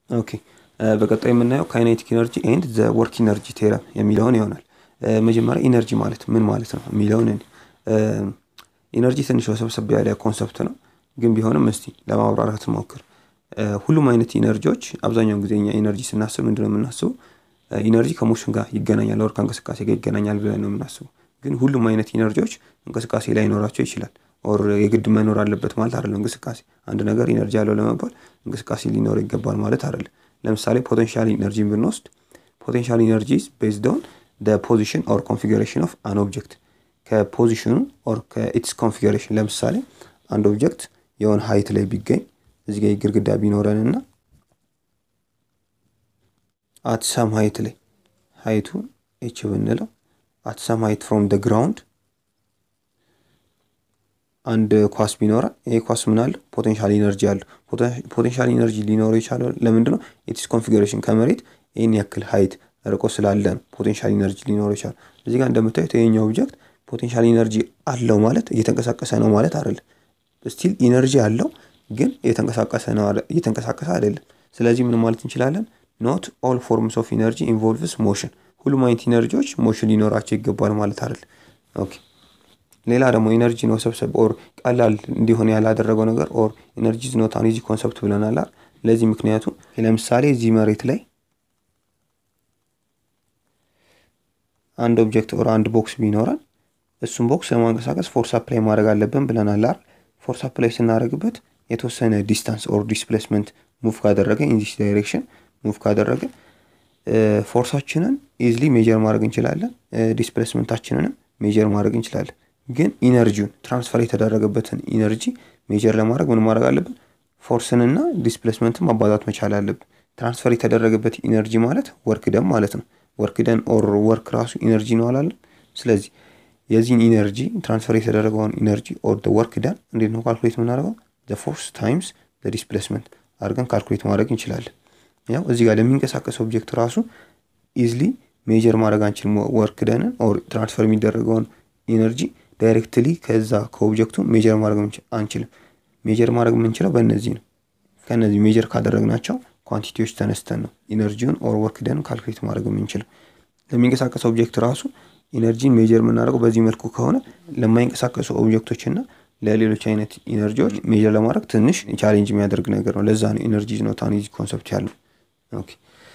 ኦኬ በቀጣይ የምናየው ካይኔቲክ ኢነርጂ ኤንድ ዘ ወርክ ኢነርጂ ቴረም የሚለውን ይሆናል። መጀመሪያ ኢነርጂ ማለት ምን ማለት ነው የሚለውን ኢነርጂ ትንሽ ወሰብሰብ ያለ ኮንሰፕት ነው፣ ግን ቢሆንም እስቲ ለማብራራት እንሞክር። ሁሉም አይነት ኢነርጂዎች አብዛኛውን ጊዜ እኛ ኢነርጂ ስናስብ ምንድን ነው የምናስበው? ኢነርጂ ከሞሽን ጋር ይገናኛል፣ ወር ከእንቅስቃሴ ጋር ይገናኛል ብለን ነው የምናስበው። ግን ሁሉም አይነት ኢነርጂዎች እንቅስቃሴ ላይ ይኖራቸው ይችላል። ኦር የግድ መኖር አለበት ማለት አይደለም። እንቅስቃሴ አንድ ነገር ኢነርጂ አለው ለመባል እንቅስቃሴ ሊኖር ይገባል ማለት አይደለም። ለምሳሌ ፖቴንሻል ኢነርጂን ብንወስድ ፖቴንሻል ኢነርጂ ቤዝድ ኦን ፖዚሽን ኦር ኮንፊግሬሽን ኦፍ አን ኦብጀክት ከፖዚሽኑ ኦር ከኢትስ ኮንፊግሬሽን። ለምሳሌ አንድ ኦብጀክት የሆነ ሀይት ላይ ቢገኝ እዚህ ጋር ግድግዳ ቢኖረን እና አት ሰም ሀይት ላይ ሀይቱ ኤች ብንለው አት ሰም ሀይት ፍሮም ደ ግራውንድ አንድ ኳስ ቢኖረን ይሄ ኳስ ምን አለው? ፖቴንሻል ኢነርጂ አለው። ፖቴንሻል ኢነርጂ ሊኖረው የቻለው ለምንድን ነው? ኢትስ ኮንፊግሬሽን ከመሬት ይህን ያክል ሀይት ርቆ ስላለ ነው ፖቴንሻል ኢነርጂ ሊኖረው ይቻላል። እዚህ ጋር እንደምታዩት ይሄኛው ኦብጀክት ፖቴንሻል ኢነርጂ አለው ማለት እየተንቀሳቀሰ ነው ማለት አይደለም። ስቲል ኢነርጂ አለው ግን እየተንቀሳቀሰ ነው እየተንቀሳቀሰ አይደለም። ስለዚህ ምን ማለት እንችላለን? ኖት ኦል ፎርምስ ኦፍ ኢነርጂ ኢንቮልቭስ ሞሽን። ሁሉም አይነት ኢነርጂዎች ሞሽን ሊኖራቸው ይገባል ማለት አይደለም። ኦኬ ሌላ ደግሞ ኢነርጂ ነው ሰብሰብ ኦር ቀላል እንዲሆን ያላደረገው ነገር ኦር ኢነርጂ ኖት አን ኢዚ ኮንሰፕት ብለናል። ለዚህ ምክንያቱ ለምሳሌ እዚህ መሬት ላይ አንድ ኦብጀክት ኦር አንድ ቦክስ ቢኖረን እሱም ቦክስ ለማንቀሳቀስ ፎርስ አፕላይ ማድረግ አለብን ብለናል። ፎርስ አፕላይ ስናደርግበት የተወሰነ ዲስታንስ ኦር ዲስፕሌስመንት ሙቭ ካደረገ ኢን ዲስ ዳይሬክሽን ሙቭ ካደረገ ፎርሳችንን ኢዝሊ ሜጀር ማድረግ እንችላለን። ዲስፕሌስመንታችንንም ሜጀር ማድረግ እንችላለን። ግን ኢነርጂውን ትራንስፈር የተደረገበትን ኢነርጂ ሜጀር ለማድረግ ምን ማድረግ አለብን? ፎርስንና ዲስፕሌስመንትን ማባዛት መቻል አለብን። ትራንስፈር የተደረገበት ኢነርጂ ማለት ወርክ ደን ማለት ነው። ወርክ ደን ኦር ወርክ ራሱ ኢነርጂ ነው አላለን። ስለዚህ የዚህን ኢነርጂ ትራንስፈር የተደረገውን ኢነርጂ ኦር ወርክ ደን እንዴት ነው ካልኩሌት የምናደርገው? ፎርስ ታይምስ ዲስፕሌስመንት አድርገን ካልኩሌት ማድረግ እንችላለን። ያው እዚህ ጋር ለሚንቀሳቀስ ኦብጀክት ራሱ ኢዝሊ ሜጀር ማድረግ አንችልም። ወርክ ደንን ኦር ትራንስፈር የሚደረገውን ኢነርጂ ዳይሬክትሊ ከዛ ከኦብጀክቱ ሜጀር ማድረግ አንችልም። ሜጀር ማድረግ የምንችለው በእነዚህ ነው። ከእነዚህ ሜጀር ካደረግናቸው ኳንቲቲዎች ተነስተን ነው ኢነርጂውን ኦር ወርክ ደን ካልኩሌት ማድረግ የምንችለው። ለሚንቀሳቀስ ኦብጀክት ራሱ ኢነርጂን ሜጀር የምናደርገው በዚህ መልኩ ከሆነ ለማይንቀሳቀሱ ኦብጀክቶች እና ለሌሎች አይነት ኢነርጂዎች ሜጀር ለማድረግ ትንሽ ቻሌንጅ የሚያደርግ ነገር ነው። ለዛ ነው ኢነርጂ ኖት አን ኢዚ ኮንሰፕት ያለው። ኦኬ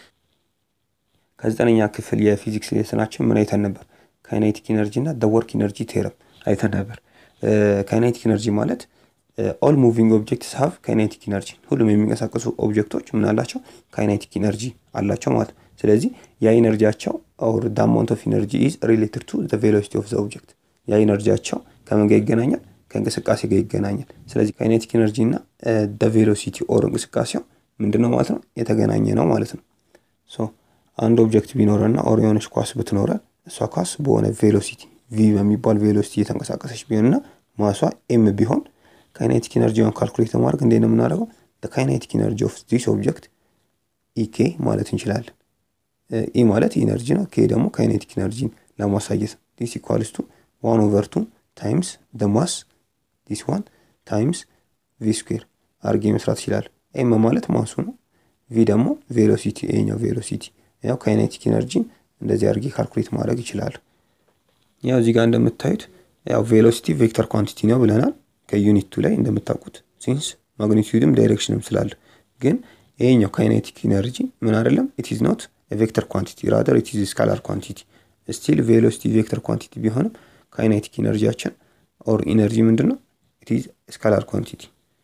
ከዘጠነኛ ክፍል የፊዚክስ ሌሰናችን ምን አይተን ነበር? ካይኔቲክ ኢነርጂ እና ደ ወርክ ኢነርጂ ቴረም አይተን ነበር። ካይኔቲክ ኢነርጂ ማለት ኦል ሙቪንግ ኦብጀክትስ ሃቭ ካይኔቲክ ኢነርጂ፣ ሁሉም የሚንቀሳቀሱ ኦብጀክቶች ምን አላቸው? ካይኔቲክ ኢነርጂ አላቸው ማለት ነው። ስለዚህ ያ ኢነርጂያቸው ኦር ደ አማውንት ኦፍ ኢነርጂ ኢዝ ሪሌትድ ቱ ዘ ቬሎሲቲ ኦፍ ዘ ኦብጀክት። ያ ኢነርጂያቸው ከምን ጋር ይገናኛል? ከእንቅስቃሴ ጋር ይገናኛል። ስለዚህ ካይኔቲክ ኢነርጂ እና ደ ቬሎሲቲ ኦር እንቅስቃሴው ምንድን ነው ማለት ነው? የተገናኘ ነው ማለት ነው። ሶ አንድ ኦብጀክት ቢኖረና ኦር የሆነች ኳስ ብትኖረን እሷ ኳስ በሆነ ቬሎሲቲ ቪ በሚባል ቬሎሲቲ እየተንቀሳቀሰች ቢሆንና ማሷ ኤም ቢሆን ካይኔቲክ ኢነርጂውን ካልኩሌት ለማድረግ እንዴት ነው የምናደርገው? ካይኔቲክ ኢነርጂ ኦፍ ዚስ ኦብጀክት ኢኬ ማለት እንችላለን። ኢ ማለት ኢነርጂ ነው። ኬ ደግሞ ካይኔቲክ ኢነርጂን ለማሳየት ነው። ዲስ ኢኳልስ ቱ ዋን ኦቨር ቱ ታይምስ ደ ማስ ዲስ ዋን ታይምስ ቪ ስኩዌር አርጌ መስራት ይችላል። ኤም ማለት ማሱ ነው። ቪ ደግሞ ቬሎሲቲ ይሄኛው ቬሎሲቲ ያው ካይኔቲክ ኢነርጂን እንደዚህ አርጌ ካልኩሌት ማድረግ ይችላል። ያው እዚህ ጋር እንደምታዩት ያው ቬሎሲቲ ቬክተር ኳንቲቲ ነው ብለናል ከዩኒቱ ላይ እንደምታውቁት ሲንስ ማግኒቲዩድም ዳይሬክሽንም ስላለ ግን ይሄኛው ካይኔቲክ ኢነርጂ ምን አይደለም ኢት ኢዝ ኖት ቬክተር ኳንቲቲ ራደር ኢት ኢዝ ስካላር ኳንቲቲ ስቲል ቬሎሲቲ ቬክተር ኳንቲቲ ቢሆንም ካይኔቲክ ኢነርጂያችን ኦር ኢነርጂ ምንድን ነው ኢት ኢዝ ስካላር ኳንቲቲ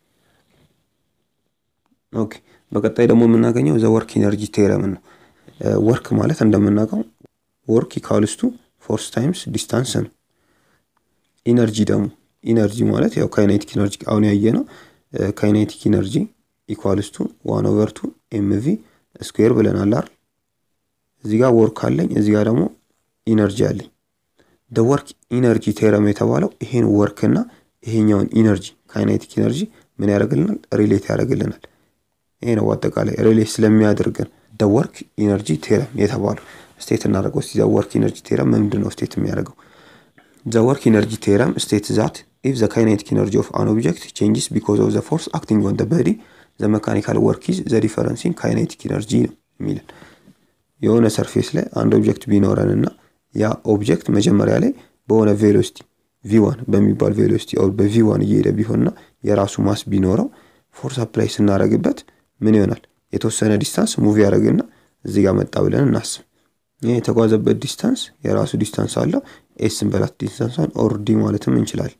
ኦኬ በቀጣይ ደግሞ የምናገኘው ዘ ወርክ ኢነርጂ ቴረምን ነው ወርክ ማለት እንደምናውቀው ወርክ ኢኳልስ ቱ ፎርስ ታይምስ ዲስታንስ ነው ኢነርጂ ደግሞ ኢነርጂ ማለት ያው ካይኔቲክ ኢነርጂ አሁን ያየ ነው ካይኔቲክ ኢነርጂ ኢኳልስ ቱ ዋን ኦቨር ቱ ኤምቪ ስኩዌር ብለናል አይደል እዚህ ጋር ወርክ አለኝ እዚህ ጋር ደግሞ ኢነርጂ አለኝ ደ ወርክ ኢነርጂ ቴረም የተባለው ይሄን ወርክ እና ይሄኛውን ኢነርጂ ካይኔቲክ ኢነርጂ ምን ያደርግልናል ሪሌት ያደርግልናል ይሄ ነው አጠቃላይ ሪሌት ስለሚያደርገን ደ ወርክ ኢነርጂ ቴረም የተባለው ስቴት እናደርገው እስቲ ዘ ወርክ ኢነርጂ ቴረም ምንድን ነው ስቴት የሚያደርገው ዘ ወርክ ኢነርጂ ቴረም ስቴት ዛት ኢፍ ዘ ካይኔቲክ ኢነርጂ ኦፍ አን ኦብጀክት ቼንጅስ ቢኮዝ ኦፍ ዘ ፎርስ አክቲንግ ኦን ዘ ቦዲ ዘ መካኒካል ወርክ ኢዝ ዘ ዲፈረንስ ኢን ካይኔቲክ ኢነርጂ ነው የሚለን። የሆነ ሰርፌስ ላይ አንድ ኦብጀክት ቢኖረን እና ያ ኦብጀክት መጀመሪያ ላይ በሆነ ቬሎሲቲ ቪዋን በሚባል ቬሎሲቲ በቪዋን እየሄደ ቢሆንና የራሱ ማስ ቢኖረው ፎርስ አፕላይ ስናደርግበት ምን ይሆናል? የተወሰነ ዲስታንስ ሙቭ ያደርግና እዚህ ጋር መጣ ብለን እናስብ። ይህ የተጓዘበት ዲስታንስ የራሱ ዲስታንስ አለው። ኤስን በላት ዲስታንሷን ኦር ዲ ማለትም እንችላለን።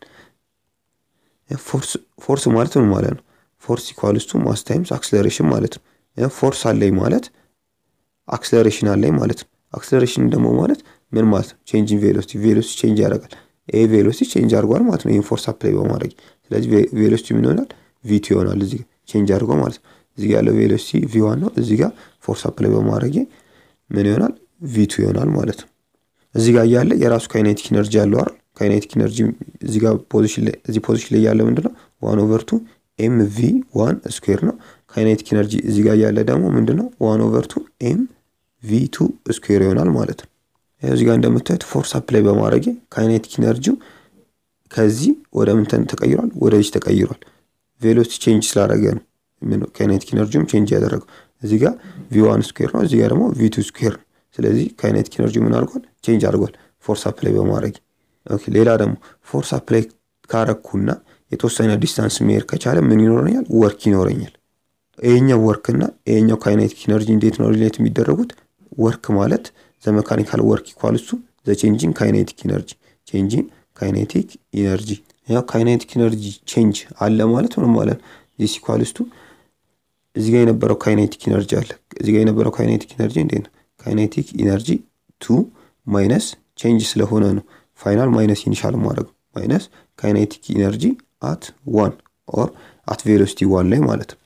ፎርስ ማለት ምን ማለት ነው? ፎርስ ኢኳልስ ቱ ማስ ታይምስ አክስለሬሽን ማለት ነው። ፎርስ አለኝ ማለት አክስለሬሽን አለኝ ማለት ነው። አክስለሬሽን ደግሞ ማለት ምን ማለት ነው? ቼንጅን ቬሎሲቲ ቬሎሲቲ ቼንጅ ያደርጋል። ይሄ ቬሎሲቲ ቼንጅ አድርጓል ማለት ነው። ይህን ፎርስ አፕላይ በማድረግ ስለዚህ ቬሎሲቲ ምን ይሆናል? ቪቱ ይሆናል። እዚህ ቼንጅ አድርጎ ማለት ነው። እዚህ ጋር ያለው ቬሎሲቲ ቪዋን ነው። እዚህ ጋር ፎርስ አፕላይ በማድረግ ምን ይሆናል? ቪቱ ይሆናል ማለት ነው። እዚህ ጋር እያለ የራሱ ካይኔቲክ ኢነርጂ ያለው አይደል? ካይኔቲክ ኢነርጂ እዚህ ጋር ፖዚሽን ላይ እዚህ ፖዚሽን ላይ ያለ ምንድነው? ዋን ኦቨር ቱ ኤም ቪ ዋን ስኩዌር ነው። ካይኔቲክ ኢነርጂ እዚህ ጋር ያለ ደግሞ ምንድነው? ዋን ኦቨር ቱ ኤም ቪ ቱ ስኩዌር ይሆናል ማለት ነው። እዚህ ጋር እንደምታዩት ፎርስ አፕላይ በማድረግ ካይኔቲክ ኢነርጂው ከዚህ ወደ ምንተን ተቀይሯል፣ ወደዚህ ተቀይሯል። ቬሎሲቲ ቼንጅ ስላደረገ ነው ካይኔቲክ ኢነርጂውም ቼንጅ ያደረገው። እዚህ ጋር ቪ ዋን ስኩዌር ነው፣ እዚህ ጋር ደግሞ ቪ ቱ ስኩዌር ነው። ስለዚህ ካይኔቲክ ኢነርጂ ምን አድርጓል? ቼንጅ አድርጓል ፎርስ አፕላይ በማድረግ ኦኬ። ሌላ ደግሞ ፎርስ አፕላይ ካረኩና የተወሰነ ዲስታንስ መሄድ ከቻለ ምን ይኖረኛል? ወርክ ይኖረኛል። ይሄኛው ወርክ እና ይሄኛው ካይኔቲክ ኢነርጂ እንዴት ነው ሪሌት የሚደረጉት? ወርክ ማለት ዘ መካኒካል ወርክ ኢኳልስ ቱ ዘ ቼንጂን ካይኔቲክ ኢነርጂ ቼንጂን ካይኔቲክ ኢነርጂ። ያው ካይኔቲክ ኢነርጂ ቼንጅ አለ ማለት ምን ማለት ነው? ዚስ ኢኳልስ ቱ እዚህ ጋር የነበረው ካይኔቲክ ኢነርጂ አለ። እዚህ ጋር የነበረው ካይኔቲክ ኢነርጂ እንዴት ነው? ካይኔቲክ ኢነርጂ ቱ ማይነስ ቼንጅ ስለሆነ ነው ፋይናል ማይነስ ኢኒሻል ማድረግ ማይነስ ካይኔቲክ ኢነርጂ አት ዋን ኦር አት ቬሎሲቲ ዋን ላይ ማለት ነው።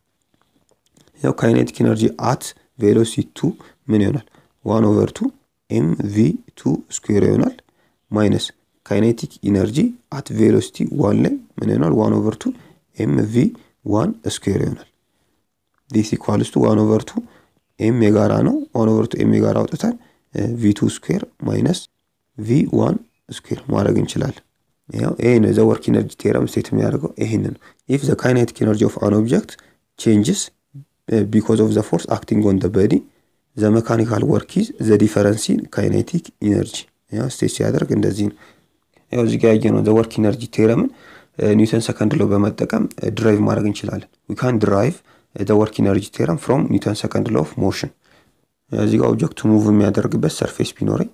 ያው ካይኔቲክ ኢነርጂ አት ቬሎሲቲ ቱ ምን ይሆናል? ዋን ኦቨር ቱ ኤም ቪ ቱ ስኩዌር ይሆናል ማይነስ ካይኔቲክ ኢነርጂ አት ቬሎሲቲ ዋን ላይ ምን ይሆናል? ዋን ኦቨር ቱ ኤም ቪ ዋን ስኩዌር ይሆናል። ዲስ ኢኳልስ ቱ ዋን ኦቨር ቱ ኤም የጋራ ነው። ዋን ኦቨር ቱ ኤም የጋራ አውጥተን ቪ ቱ ስኩዌር ማይነስ ቪ ዋን ስኩዌር ማድረግ እንችላለን። ያው ይሄ ነው ዘ ወርክ ኢነርጂ ቴረም ስቴት የሚያደርገው ይሄንን ነው። ኢፍ ዘ ካይኔቲክ ኢነርጂ ኦፍ አን ኦብጀክት ቼንጅስ ቢኮዝ ኦፍ ዘ ፎርስ አክቲንግ ኦን ዘ በዲ ዘ መካኒካል ወርክ ኢዝ ዘ ዲፈረንስ ኢን ካይኔቲክ ኢነርጂ። ያው ስቴት ሲያደርግ እንደዚህ ነው። ያው እዚህ ጋር ያየነው ዘ ወርክ ኢነርጂ ቴረምን ኒውተን ሰከንድ ሎ በመጠቀም ድራይቭ ማድረግ እንችላለን። ዊ ካን ድራይቭ ዘ ወርክ ኢነርጂ ቴረም ፍሮም ኒውተን ሰከንድ ሎ ኦፍ ሞሽን። እዚህ ጋር ኦብጀክቱ ሙቭ የሚያደርግበት ሰርፌስ ቢኖረኝ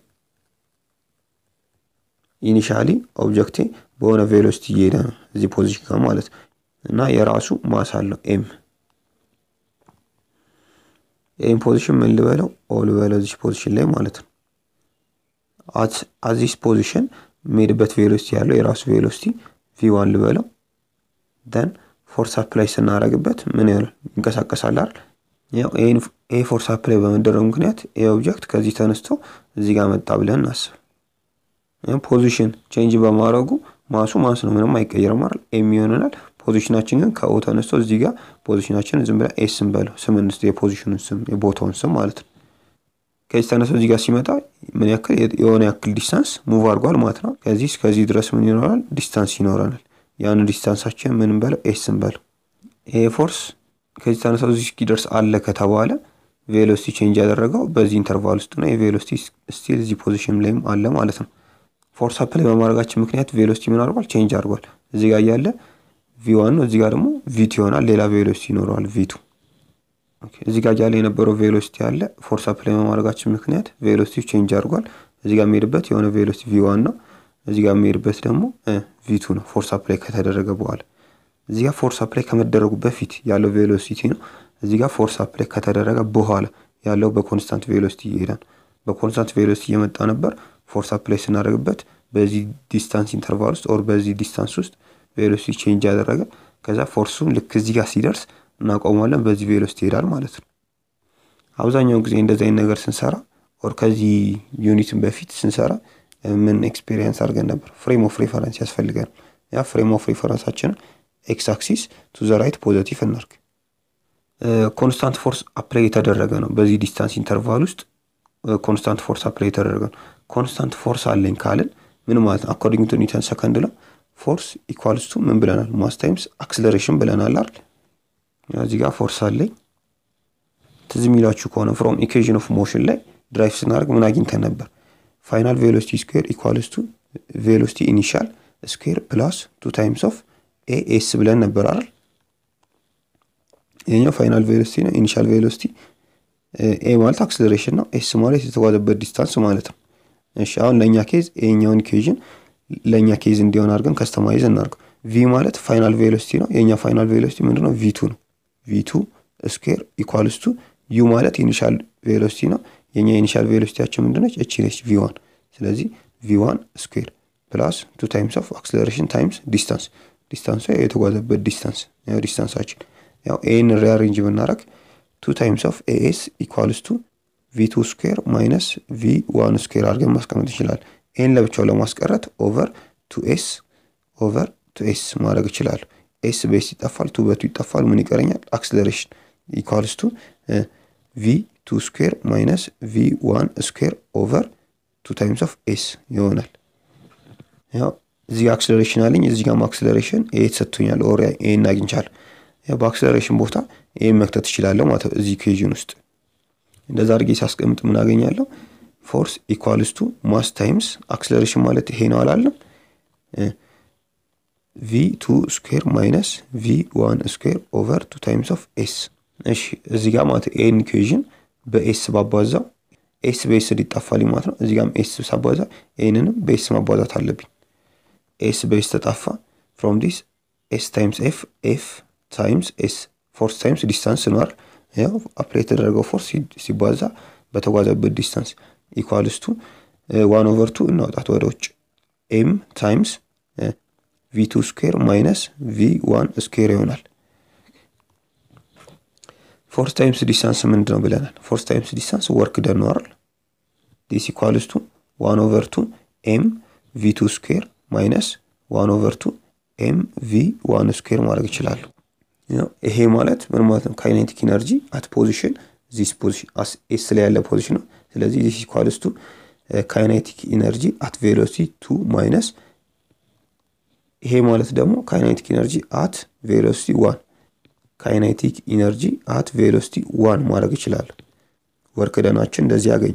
ኢኒሻሊ ኦብጀክቴ በሆነ ቬሎሲቲ እየሄደ ነው እዚህ ፖዚሽን ጋር ማለት እና የራሱ ማስ አለው ኤም ኤም ፖዚሽን ምን ልበለው ኦ ልበለው እዚህ ፖዚሽን ላይ ማለት ነው። አዚስ ፖዚሽን የሚሄድበት ቬሎሲቲ ያለው የራሱ ቬሎሲቲ ቪ ዋን ልበለው ደን ፎርስ አፕላይ ስናደርግበት ምን ይሆናል? ይንቀሳቀሳል አይደል? ይሄ ፎርስ አፕላይ በመደረጉ ምክንያት ይሄ ኦብጀክት ከዚህ ተነስቶ እዚህ ጋር መጣ ብለን እናስብ። ፖዚሽን ቼንጅ በማድረጉ ማሱ ማስ ነው፣ ምንም አይቀየርም አይደል? ኤም ይሆነናል። ፖዚሽናችን ግን ከኦ ተነስቶ እዚህ ጋር ፖዚሽናችን ዝም ብለን ኤስ እንበለው ስም እንስ የፖዚሽኑን ስም የቦታውን ስም ማለት ነው። ከዚህ ተነስቶ እዚህ ጋር ሲመጣ ምን ያክል የሆነ ያክል ዲስታንስ ሙቭ አድርጓል ማለት ነው። ከዚህ እስከዚህ ድረስ ምን ይኖራል? ዲስታንስ ይኖረናል። ያን ዲስታንሳችን ምን እንበለው ኤስ እንበለው። ይሄ ፎርስ ከዚህ ተነስቶ እዚህ እስኪደርስ አለ ከተባለ ቬሎሲቲ ቼንጅ ያደረገው በዚህ ኢንተርቫል ውስጥ ነው። የቬሎሲቲ ስቲል እዚህ ፖዚሽን ላይም አለ ማለት ነው። ፎርስ አፕላይ በማድረጋችን ምክንያት ቬሎሲቲ ምን አድርጓል? ቼንጅ አድርጓል። እዚህ ጋር እያለ ቪ ዋን ነው፣ እዚህ ጋር ደግሞ ቪቱ ይሆናል። ሌላ ቬሎሲቲ ይኖረዋል ቪቱ። እዚህ ጋር እያለ የነበረው ቬሎሲቲ አለ። ፎርስ አፕላይ በማድረጋችን ምክንያት ቬሎሲቲ ቼንጅ አድርጓል። እዚህ ጋር የሚሄድበት የሆነ ቬሎሲቲ ቪ ዋን ነው፣ እዚህ ጋር የሚሄድበት ደግሞ ቪቱ ነው። ፎርስ አፕላይ ከተደረገ በኋላ እዚህ ጋር ፎርስ አፕላይ ከመደረጉ በፊት ያለው ቬሎሲቲ ነው። እዚህ ጋር ፎርስ አፕላይ ከተደረገ በኋላ ያለው በኮንስታንት ቬሎሲቲ ይሄዳል። በኮንስታንት ቬሎሲቲ እየመጣ ነበር። ፎርስ አፕላይ ስናደርግበት በዚህ ዲስታንስ ኢንተርቫል ውስጥ ኦር በዚህ ዲስታንስ ውስጥ ቬሎሲቲ ቼንጅ ያደረገ ከዛ ፎርሱን ልክ እዚህ ጋር ሲደርስ እናቆመዋለን። በዚህ ቬሎሲቲ ይሄዳል ማለት ነው። አብዛኛውን ጊዜ እንደዚህ አይነት ነገር ስንሰራ ኦር ከዚህ ዩኒትን በፊት ስንሰራ ምን ኤክስፔሪየንስ አድርገን ነበር? ፍሬም ኦፍ ሬፈረንስ ያስፈልገን። ያ ፍሬም ኦፍ ሬፈረንሳችንን ኤክስ አክሲስ ቱ ዘ ራይት ፖዘቲቭ እናርግ። ኮንስታንት ፎርስ አፕላይ የተደረገ ነው። በዚህ ዲስታንስ ኢንተርቫል ውስጥ ኮንስታንት ፎርስ አፕላይ የተደረገ ነው። ኮንስታንት ፎርስ አለኝ ካልን ምን ማለት ነው? አኮርዲንግ ቱ ኒውተን ሰከንድ ነው ፎርስ ኢኳልስ ቱ ምን ብለናል? ማስ ታይምስ አክስለሬሽን ብለናል አይደል? እዚህ ጋር ፎርስ አለኝ። ትዝ የሚላችሁ ከሆነ ፍሮም ኢኩዌዥን ኦፍ ሞሽን ላይ ድራይቭ ስናደርግ ምን አግኝተን ነበር? ፋይናል ቬሎሲቲ ስኩዌር ኢኳልስ ቱ ቬሎሲቲ ኢኒሻል ስኩዌር ፕላስ ቱ ታይምስ ኦፍ ኤ ኤስ ብለን ነበር አይደል? ይሄኛው ፋይናል ቬሎሲቲ ነው። ኢኒሻል ቬሎሲቲ ኤ ማለት አክስለሬሽን ነው። ኤስ ማለት የተጓዘበት ዲስታንስ ማለት ነው። እሺ አሁን ለእኛ ኬዝ ይሄኛውን ኢኩዌዥን ለእኛ ኬዝ እንዲሆን አድርገን ከስተማይዝ እናድርገው። ቪ ማለት ፋይናል ቬሎሲቲ ነው። የእኛ ፋይናል ቬሎሲቲ ምንድን ነው? ቪቱ ነው። ቪቱ ስኩዌር ኢኳልስ ቱ ዩ ማለት ኢኒሻል ቬሎሲቲ ነው። የእኛ ኢኒሻል ቬሎሲቲያችን ምንድነች? እቺ ነች ቪ ዋን። ስለዚህ ቪ ዋን ስኩዌር ፕላስ ቱ ታይምስ ኦፍ አክስለሬሽን ታይምስ ዲስታንስ ዲስታንሱ የተጓዘበት ዲስታንስ ያው ዲስታንሳችን ያው ኤን ሪአሬንጅ ብናደረግ ቱ ታይምስ ኦፍ ኤኤስ ኢኳልስ ቱ ቪ ቱ ስኩዌር ማይነስ ቪ ዋን ስኩዌር አድርገን ማስቀመጥ ይችላል። ኤን ለብቻው ለማስቀረት ኦቨር ቱ ኤስ ኦቨር ቱ ኤስ ማድረግ ይችላሉ። ኤስ በኤስ ይጠፋል፣ ቱ በቱ ይጠፋል። ምን ይቀረኛል? አክስለሬሽን ኢኳልስ ቱ ቪ ቱ ስኩዌር ማይነስ ቪ ዋን ስኩዌር ኦቨር ቱ ታይምስ ኦፍ ኤስ ይሆናል። ያው እዚህ አክስለሬሽን አለኝ፣ እዚህ ጋርም አክስለሬሽን ኤ ተሰጥቶኛል። ኦር ኤን አግኝቻለሁ። በአክስለሬሽን ቦታ ኤን መክተት እችላለሁ ማለት ነው እዚህ ኢኩዌዥን ውስጥ እንደዛ አድርጌ ሳስቀምጥ ምን አገኛለሁ? ፎርስ ኢኳልስ ቱ ማስ ታይምስ አክስለሬሽን ማለት ይሄ ነው አላለም? ቪ ቱ ስኩዌር ማይነስ ቪ ዋን ስኩዌር ኦቨር ቱ ታይምስ ኦፍ ኤስ። እሺ እዚህ ጋር ማለት ኤን ኢኩዌዥን በኤስ ባባዛው ኤስ በኤስ ሊጠፋልኝ ማለት ነው። እዚህ ጋርም ኤስ ሳባዛ ኤንንም በኤስ ማባዛት አለብኝ። ኤስ በኤስ ተጣፋ። ፍሮም ዲስ ኤስ ታይምስ ኤፍ ኤፍ ታይምስ ኤስ ፎርስ ታይምስ ዲስታንስ ነው አይደል? ያው አፕላይ የተደረገው ፎርስ ሲባዛ በተጓዘበት ዲስታንስ ኢኳልስ ቱ ዋን ኦቨር ቱ እናውጣት ወደ ውጭ ኤም ታይምስ ቪ ቱ ስኩዌር ማይነስ ቪ ዋን ስኩዌር ይሆናል። ፎርስ ታይምስ ዲስታንስ ምንድን ነው ብለናል? ፎርስ ታይምስ ዲስታንስ ወርክ ደን ነው አይደል? ዲስ ኢኳልስ ቱ ዋን ኦቨር ቱ ኤም ቪ ቱ ስኩዌር ማይነስ ዋን ኦቨር ቱ ኤም ቪ ዋን ስኩዌር ማድረግ ይችላሉ። ይሄ ማለት ምን ማለት ነው? ካይኔቲክ ኢነርጂ አት ፖዚሽን ዚስ ፖዚሽን ኤስ ላይ ያለ ፖዚሽን ነው። ስለዚህ ዚስ ኢኳልስ ቱ ካይኔቲክ ኢነርጂ አት ቬሎሲቲ ቱ ማይነስ ይሄ ማለት ደግሞ ካይኔቲክ ኢነርጂ አት ቬሎሲቲ ዋን ካይኔቲክ ኢነርጂ አት ቬሎሲቲ ዋን ማድረግ ይችላል። ወርክ ደናችን እንደዚህ ያገኘ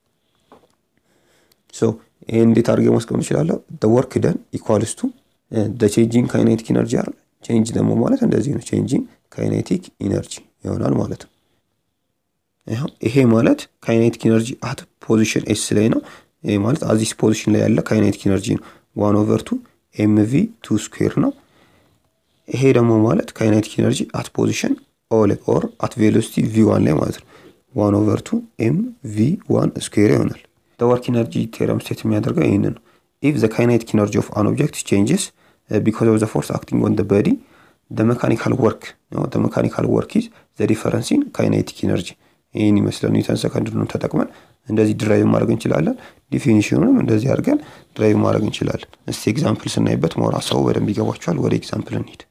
ሶ ይሄን እንዴት አድርጌ ማስቀመጥ ይችላለሁ? ወርክ ደን ኢኳልስ ቱ ቼንጂንግ ካይኔቲክ ኢነርጂ አለ ቼንጅ ደግሞ ማለት እንደዚህ ነው። ቼንጂንግ ካይኔቲክ ኢነርጂ ይሆናል ማለት ነው። ይሄ ማለት ካይኔቲክ ኢነርጂ አት ፖዚሽን ኤስ ላይ ነው። ይሄ ማለት አዚስ ፖዚሽን ላይ ያለ ካይኔቲክ ኢነርጂ ነው። ዋን ኦቨር ቱ ኤምቪ ቱ ስኩዌር ነው። ይሄ ደግሞ ማለት ካይኔቲክ ኢነርጂ አት ፖዚሽን ኦ ላይ ኦር አት ቬሎሲቲ ቪ ዋን ላይ ማለት ነው። ዋን ኦቨር ቱ ኤም ቪ ዋን ስኩዌር ይሆናል። ወርክ ኢነርጂ ቴረም ስቴት የሚያደርገው ይህንን ነው። ኢፍ ዘ ካይኔቲክ ኢነርጂ ኦፍ አን ኦብጀክት ቼንጅስ ቢኮዝ ኦፍ ዘ ፎርስ አክቲንግ ኦን ዘ ቦዲ ዘ መካኒካል ወርክ ዘ መካኒካል ወርክ ኢዝ ዘ ዲፈረንስ ኢን ካይኔቲክ ኢነርጂ። ይህን ይመስላል። ኒውተን ሰከንድን ተጠቅመን እንደዚህ ድራይቭ ማድረግ እንችላለን። ዲፊኒሽኑንም እንደዚህ አድርገን ድራይቭ ማድረግ እንችላለን። እስቲ ኤግዛምፕል ስናይበት ሞራ ሰው በደንብ ይገባቸዋል። ወደ ኤግዛምፕል እንሂድ።